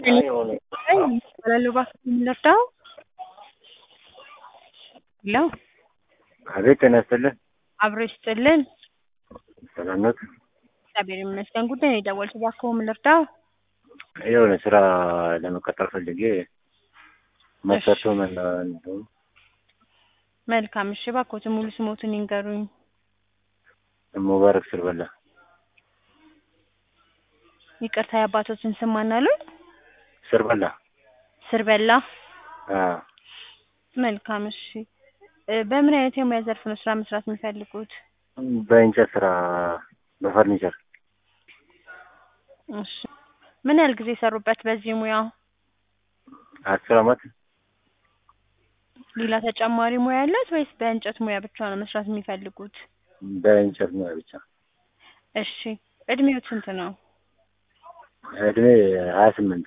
እባላለሁ እባክህ ምን ልርዳው? ሄሎ አቤት ጤና ይስጥልን። አብሮ ይስጥልን። ሰላም ኖት? እግዚአብሔር ይመስገን። ጉዳይ ነው የደወልኩት። እባክዎ ምን ልርዳው? የሆነ ስራ ለመቀጠር ፈልጌ መስፈርቱ ምን እንደሆነ መልካም እሺ፣ እባክዎትን ሙሉ ስሞትን ይንገሩኝ። ሙባረክ ስርበላ ይቅርታ የአባቶትን ስም ማን አሉኝ? ስርበላ ስርበላ። አዎ መልካም እሺ። እ በምን አይነት የሙያ ዘርፍ ነው ስራ መስራት የሚፈልጉት? በእንጨት ስራ በፈርኒቸር እሺ ምን ያህል ጊዜ ሰሩበት በዚህ ሙያ? አስር አመት ሌላ ተጨማሪ ሙያ አለት ወይስ በእንጨት ሙያ ብቻ ነው መስራት የሚፈልጉት? በእንጨት ሙያ ብቻ። እሺ እድሜዎት ስንት ነው? እድሜ ሀያ ስምንት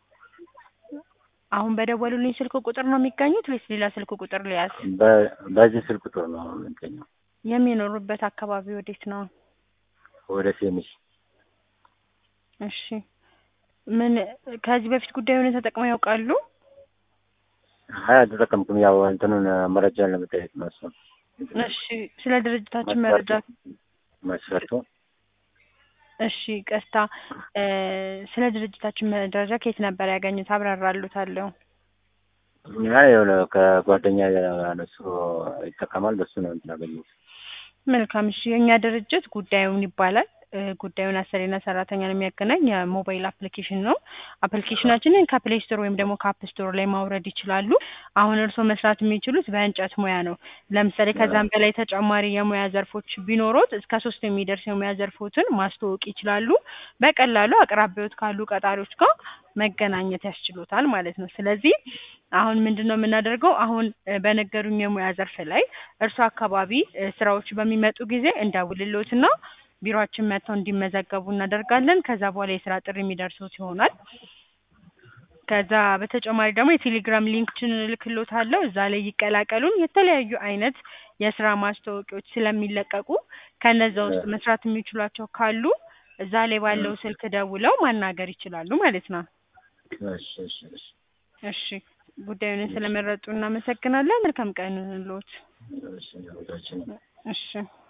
አሁን በደወሉልኝ ስልክ ቁጥር ነው የሚገኙት ወይስ ሌላ ስልክ ቁጥር ልያዝ? በ- በዚህ ስልክ ቁጥር ነው የምገኘው። የሚኖሩበት አካባቢ ወዴት ነው? ወደ ሴሚስ እሺ ምን ከዚህ በፊት ጉዳዩን ተጠቅመው ያውቃሉ? አይ አልተጠቀምኩም። ያው እንትኑን መረጃን ለመጠየቅ ነው እሱን እሺ ስለ ድርጅታችን መረጃ መስፈርቱ እሺ ቀስታ እ ስለ ድርጅታችን መረጃ ከየት ነበር ያገኙት? አብራራሉታለሁ። አይ የሆነ ከጓደኛ ያነሱ ይጠቀማል በሱ ነው እንትን ያገኘሁት። መልካም እሺ የእኛ ድርጅት ጉዳዩን ይባላል እ ጉዳዩን አሰሪና ሰራተኛን የሚያገናኝ የሞባይል አፕሊኬሽን ነው። አፕሊኬሽናችንን ከፕሌይ ስቶር ወይም ደግሞ ከአፕ ስቶር ላይ ማውረድ ይችላሉ። አሁን እርስዎ መስራት የሚችሉት በእንጨት ሙያ ነው። ለምሳሌ ከዛም በላይ ተጨማሪ የሙያ ዘርፎች ቢኖሩት እስከ ሶስት የሚደርስ የሙያ ዘርፎችን ማስተዋወቅ ይችላሉ። በቀላሉ አቅራቢዎት ካሉ ቀጣሪዎች ጋር መገናኘት ያስችሎታል ማለት ነው። ስለዚህ አሁን ምንድን ነው የምናደርገው? አሁን እ በነገሩኝ የሙያ ዘርፍ ላይ እርሱ አካባቢ እ ስራዎች በሚመጡ ጊዜ እንደውልሎትና ቢሮአችን መጥተው እንዲመዘገቡ እናደርጋለን። ከዛ በኋላ የስራ ጥሪ የሚደርሱት ይሆናል። ከዛ በተጨማሪ ደግሞ የቴሌግራም ሊንክችን እልክልዎታለሁ። እዛ ላይ ይቀላቀሉን። የተለያዩ አይነት የስራ ማስታወቂያዎች ስለሚለቀቁ ከነዛ ውስጥ መስራት የሚችሏቸው ካሉ እዛ ላይ ባለው ስልክ ደውለው ማናገር ይችላሉ ማለት ነው። እሺ እሺ እሺ እሺ ጉዳዩን ስለመረጡ እናመሰግናለን። መልካም ቀን ይሁንልዎት። እሺ ሁላችንም እሺ